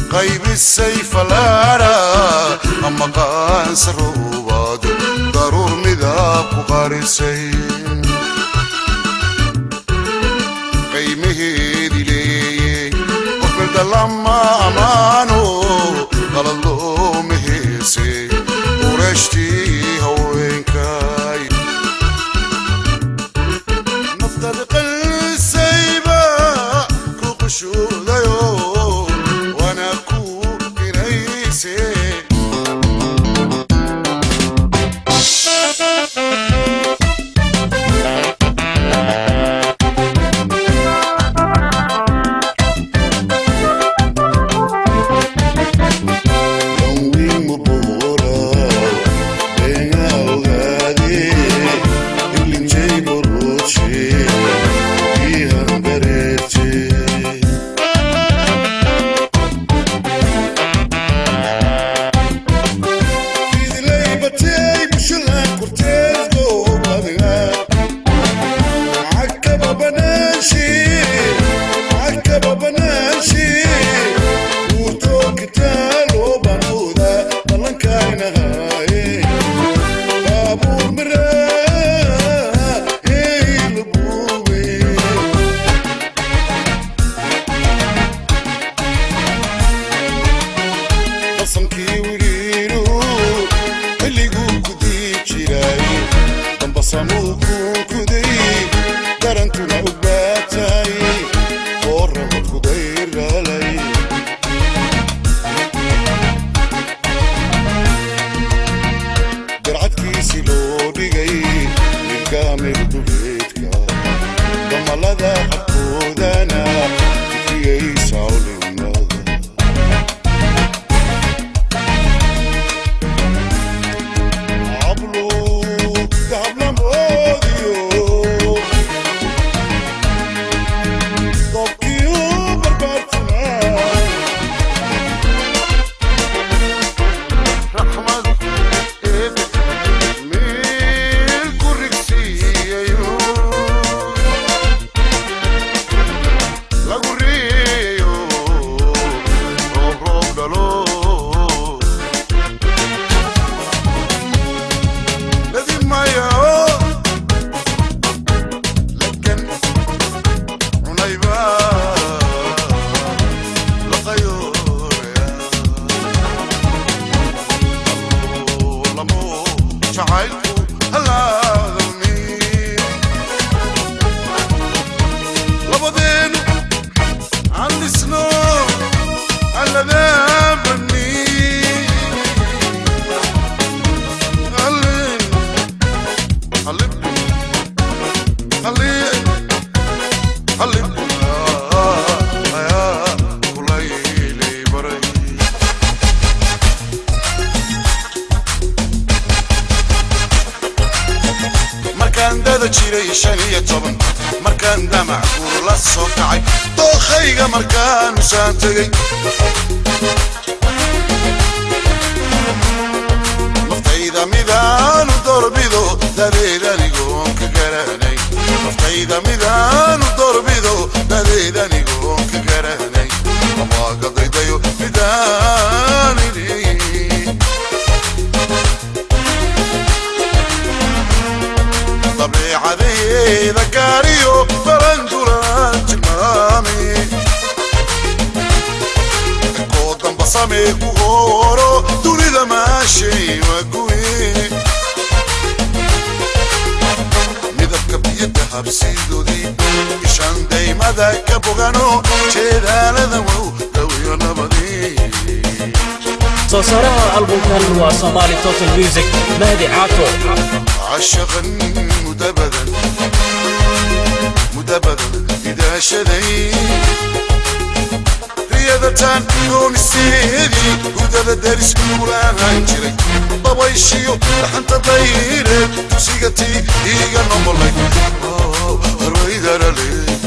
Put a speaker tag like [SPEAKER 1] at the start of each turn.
[SPEAKER 1] qaybisay falaara ama qaansa roobaad daruur midaab ku qarisay qaymaheedi leeyey qof milda lama amaano qalad looma heese urashtii haweenkay naftad qalsayba ku qushuudayo waana ku inayse qasamkii wiriinu xilliguu kudii jiray dambasamuu kuu kuday darantuna u baatay oo raba kudayralay darcadkiisi loo dhigay milgaamir duleedka damalada xabkoodana fikriyay sawlimada hablu dahablamoodiyo dobkiyu barbaartuna raxmad eebe meel ku rigsiiyayo lagu riyayo roob roob dhalo لازم مية لكن عنيبة لخيور والله مو شعايلكو هلا ذمي لبضينو عندي سنو على ذنبني خليني خليني خليني خليني يا يا كليلي بري markaan dada jiray shan iyo toban markaan damac kuula soo kacay dookhayga markaan usaan tegey naftayda midaanu doorbido dadeed anigoon ka garanay naftayda midaanu doorbido dadeed anigoon ka garanay amaa gadaydayo midaanini dabeecadeeda gaariyo barandulaan tilmaami koo damba samee ku horo dunida maashay waguye midabka biyada habsidoodii ishaan daymada ka bogano jeedaalada wow dawiyo nabadii
[SPEAKER 2] soo saaraha albumkan waa somali total music mahdi caato
[SPEAKER 1] عشقا مدبدا مدبدا إذا شذي رياضتان يوم السيدي ودادا دارس كولا هنجري بابا يشيو لحن تطيري تسيقتي إيقا نمبر لك رويدا رلي